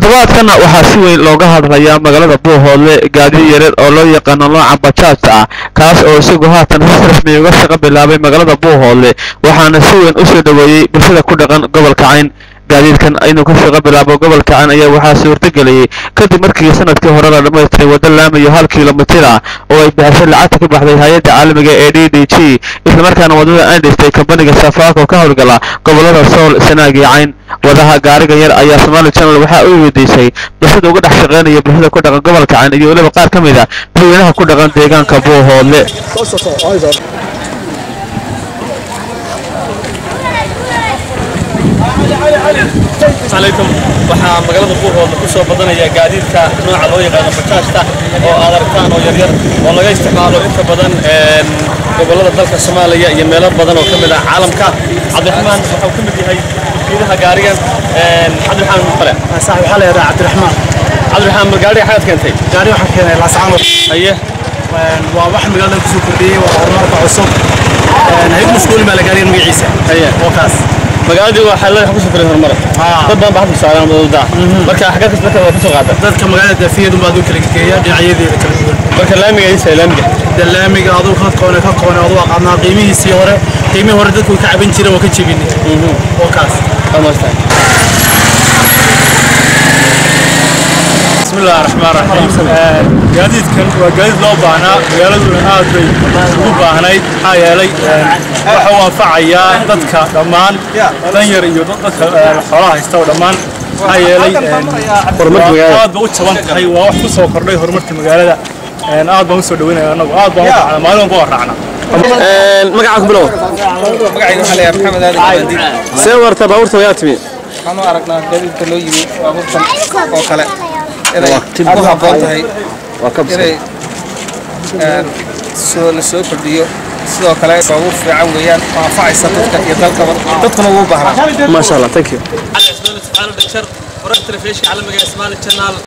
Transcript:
toddobaadkana waxaa si weyn looga hadlayaa magaalada buuhoodle gaadiid yareed oo loo yaqaano nooca bajaajta ah kaas oo isagu haatan si rasmi uga shaqo bilaabay magaalada buuhoodle waxaana si weyn u soo dhoweeyey bulshada ku dhaqan gobolka cayn gaadiidkan inuu ka shaqo bilaabo gobolka cayn ayaa waxaa suurtageliyey kadib markii sanadkii hore la dhammaystiray waddo laamayo hal kilomitir ah oo ay bixisay lacagta ka baxday hay-adda caalamiga ee d d g islamarkaana waddada aan dhistay kambaniga safaako ka howlgala gobolada sool sanaag iyo cayn wadaha gaarigan yar ayaa somaali channel waxaa u weydiisay bulshada uga dhex shaqaynaya bulshada ku dhaqan gobolka cayn iyo weliba qaar ka mid a dadweynaha ku dhaqan deegaanka buuhoodle alaykum waxaa magaalada buuhoodla ku soo badanaya gaadiidka nooca loo yaqaano bajaajta oo aad aragtaan oo yaryar oo laga isticmaalo inta badan gobollada dalka soomaaliya iyo meelo badan oo ka mid ah caalamka cabdiraxmaan waxau ka mid yahay wakiilaha gaarigan cabdiraxmaan male صاحب حالي هذا عبد الرحمن cabdiraxmaan gaariga xagaad keentay gaari waxaan keenay laascaano haye waa wax magaalada kusoo kordhiyey waa horumarka cusub hayad maskuulin baa la gaarigan magaciisa haye oo kaas magaaladii waxaa leedahay kusoo koray horumar Haa. dad badan baa hadda saaran wadada marka xagga kas marka waa kusoo qaata dadka magaalada daafiyadu baa aduu kala geeya dhinacyadeeda kala duwan marka laamiga isa laamiga dalaamiga aduu ka koone ka koone aduu aqaanaa qiimihiisii hore qiimihii hore dadku way ka caban jireen waa ka jebinay oo kaas dhammaystaan بسم الله الرحمن الرحيم gaadiidkan waa gaadiid loo baahnaa magaaladuna aad bay ugu baahnayd maxaa yeelay waxa uu anfacayaa dadka dhammaan danyar iyo dadka xoolaha haysta oo dhammaan maxaa yeelay aad ba u jaban tahay waa wax ku soo kordhay horumarka magaalada aad baan usoo dhaweynaya anagu aad baan u raacnaa maalin walba waan raacnaa magaca ku bilow magacayga waxaa la yahay maxamed aadan gabandiid see warta baabuurta wayaa timi waxaan u aragnaa gaadiidka loo yimi baabuurtan oo kale inay ku habboon tahay inay een, soo la soo kordhiyo sidoo kale baabuur fiican weeyaan oo anfacaysa dadka iyo dalkaba dadkuna ugu baahnaa ما شاء الله ثانك يو على اسمان سبحانه دكتور ورد تلفيش على مجال اسمان الشنال